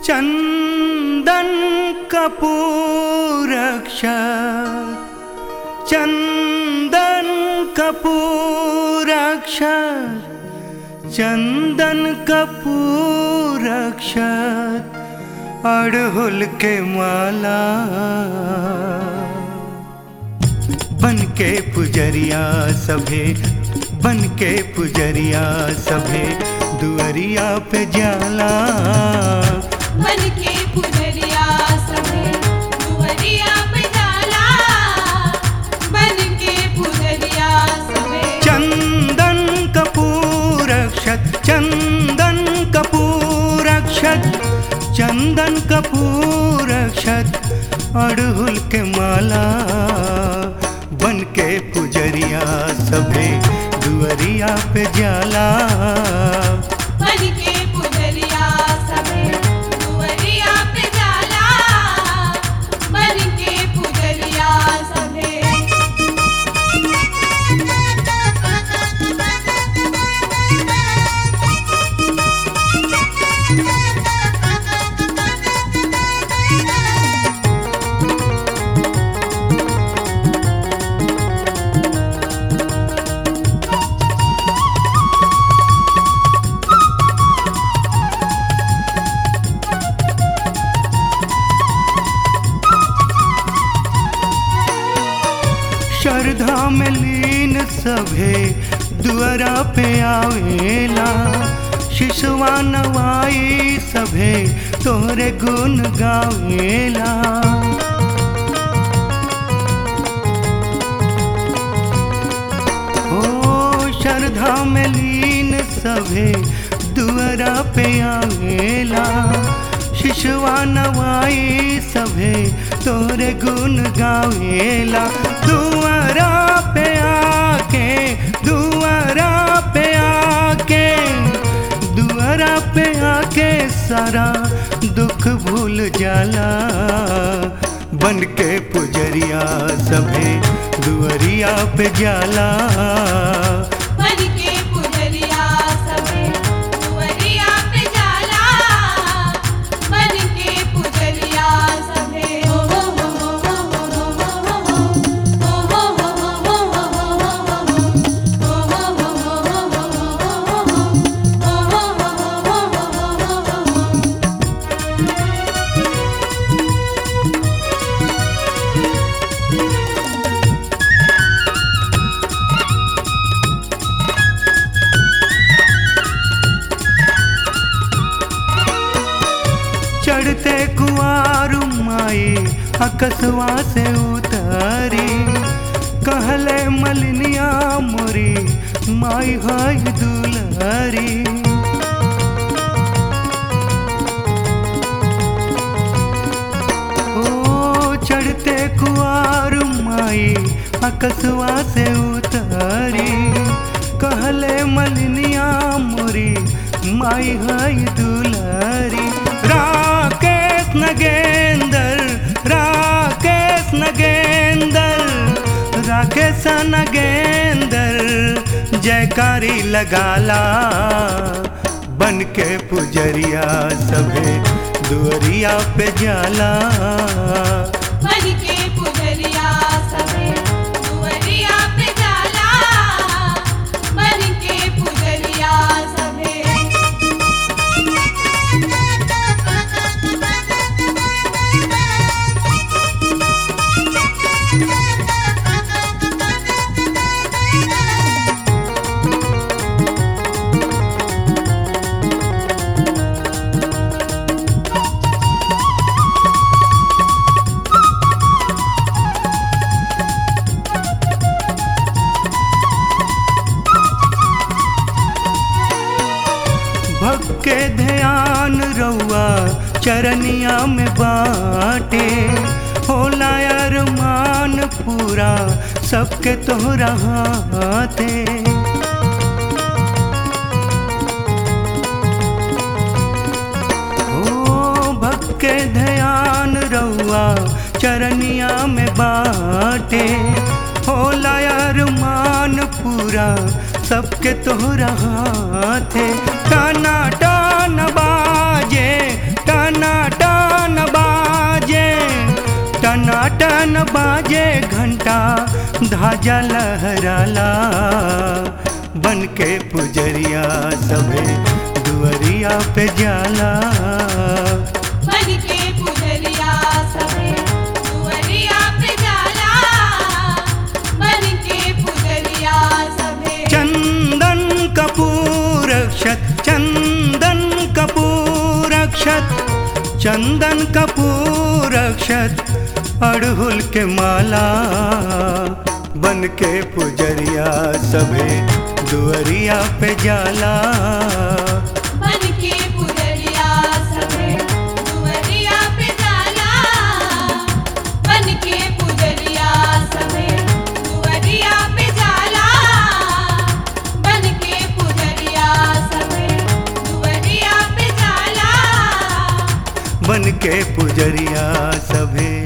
चंदन कपूर अक्षर चंदन कपूर अक्षर चंदन कपूर अक्षर अड़हुल के माला बन के पुजरिया सभे बन के पुजरिया सभे दुअरिया पे जाला मन के पुजरिया सभे दुवरिया पे जाला मन के पुजरिया सभे चंदन कपूर अक्षत चंदन कपूर अक्षत चंदन कपूर अक्षत अड़हुल के माला बन के पुजरिया सभे दुअरिया पे जाला मन के पुजरिया सभे दुवरिया पे जाला मन के पुजरिया सभे श्रद्धा में लीन सभे दुअरा पे आवेला शिशुआ नवाई सभे तोहरे गुण गावेला ओ श्रद्धा में लीन सभे दुअरा पे आवेला शिशुआ नवाई सभे तोरे गुण गावेला दुआरा पे आके दुआरा पे आके दुआरा पे आके सारा दुख भूल जाला बन के पुजरिया सभे दुअरिया पे जाला मन के पुजरिया सभे दुवरिया पे जाला मन के पुजरिया सभे ओ हो हो हो हो हो हो हो हो हो हो चढ़ते कुआर माई अकसवा से उतारी कहले मलिनिया मोरी माई हाय दुलारी ओ चढ़ते कुआर माई अकसवा से उतारी कहले मलिनिया मोरी माई हाय दुलारी राकेश नगेंदर राकेश नगेंदर राकेश नगेंदर जयकारी लगाला बन के पुजरिया सभे दुअरिया पे जाला मन के पुजरिया सभे दुवरिया पे जाला मन के पुजरिया सभे भक्त के ध्यान रउआ चरनिया में बाटे होला अरमान पूरा सबके तोहरा हाथे ओ भक्त के ध्यान रउआ चरनिया में बाटे होला अरमान पूरा सबके तोहरा हाथे टाना टान बाजे टाना बाजे घंटा धाजा लहराला बन के पुजरिया सभे दुअरिया पे जाला बन के पुजरिया सभे दुअरिया पे जाला बन के पुजरिया सभे चंदन कपूर अक्षत चंदन कपूर अक्षत चंदन कपूर अक्षत अड़हुल के माला बन के पुजरिया सभे दुअरिया पे जाला बन के पुजरिया सभे दुअरिया पे जाला बन के पुजरिया सभे दुअरिया पे जाला बन के पुजरिया सभे दुअरिया पे जाला बन के पुजरिया सभे